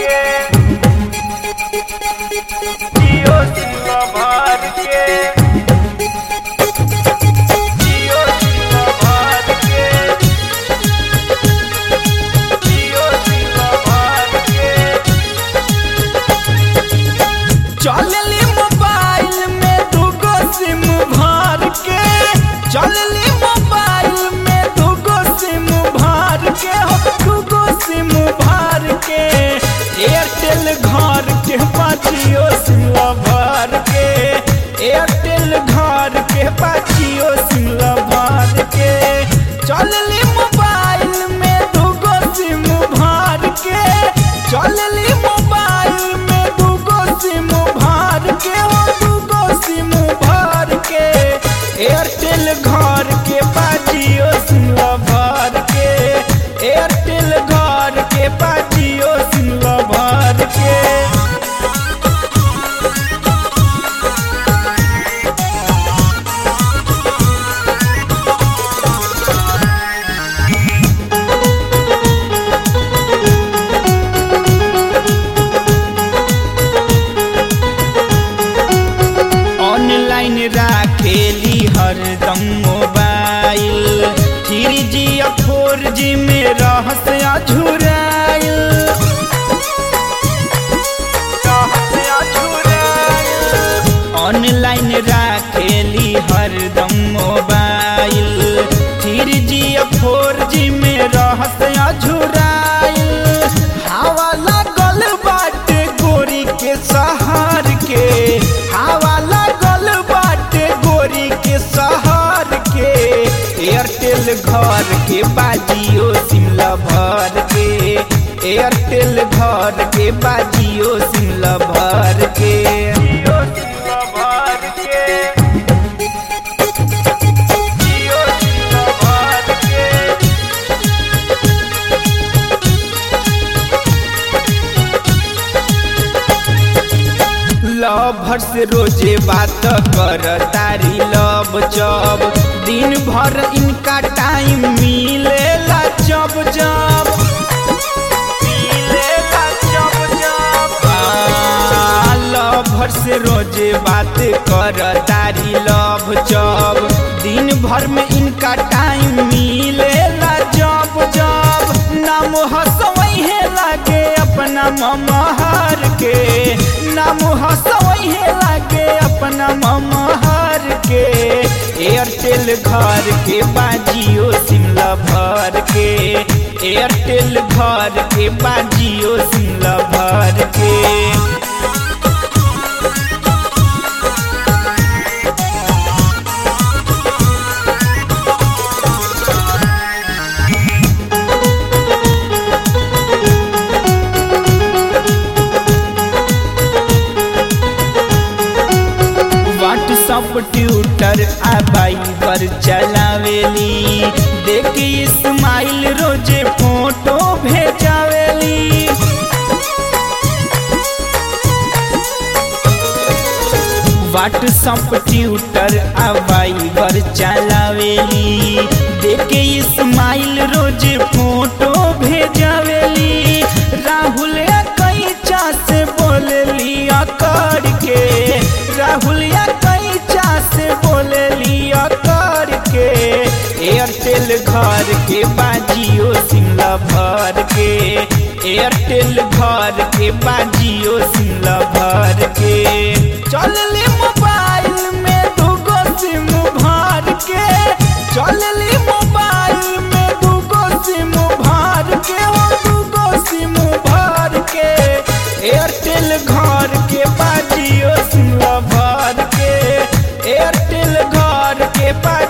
के जियो सिम भर के जियो सिम भर के जियो सिम भर के चलली मोबाइल में दूगो सिम भर के चलली मोबाइल में दूगो सिम भर के हो दूगो सिम भर के एयरटेल घर के पाचियो सिम भर के एयरटेल घर के पाचियो सिम भर के चलली मोबाइल में दूगो सिम भर के चलली मोबाइल में दूगो सिम भर के हो दूगो सिम भर के एयरटेल घर के बाजियो सिम भर के एयरटेल घर के बाजियो सिम भर के ऑनलाइन राखेली हरदम मोबाइल थ्री जी या फोर जी में रहस अझुराइल ऑनलाइन राखेली हरदम मोबाइल थ्री जी या फोर जी में रहस अझुराइल हवा लागल बाटे गोरी के सहार के हवा लागल बाटे गोरी के सहार के एयरटेल घर के बाजियो सिमला भर के एयरटेल घर के बाजियो सिमला भर के जियो सिम भर के जियो सिम भर के लवर से रोजे बात कर तारी लब जब दिन भर इनका टाइम मिलेला जब जब मिलेला जब जब आ, लवर से रोजे बात कर तारी लब जब दिन भर में इनका टाइम मिलेला जब जब नाम हंसवहे लागे अपना ममहर के नाम हंसवहे लागे अपना ममहर के एयरटेल घर के बाजियो सिमला भर के एयरटेल घर के बाजियो सिमला भर के व्हाट्सअप ट्विटर आ बाइबर चलावेली देख इस्माइल रोजे फोटो भेजावेली व्हाट्सअप ट्विटर आ बाइबर चलावेली देख इस्माइल रोजे फोटो भेजावेली राहुल कैचा से बोलेली अकर के राहुल कैचा से बोलेली अकर के एयरटेल घर के बाजियो सिमला भर के एयरटेल घर के बाजियो सिमला भर के चलली मोबाइल में दूगो सिम भर के चलली मोबाइल में दूगो सिम भर के हो दूगो सिम भर के एयरटेल घर के बाजियो सिम भर के एयरटेल घर के बाजियो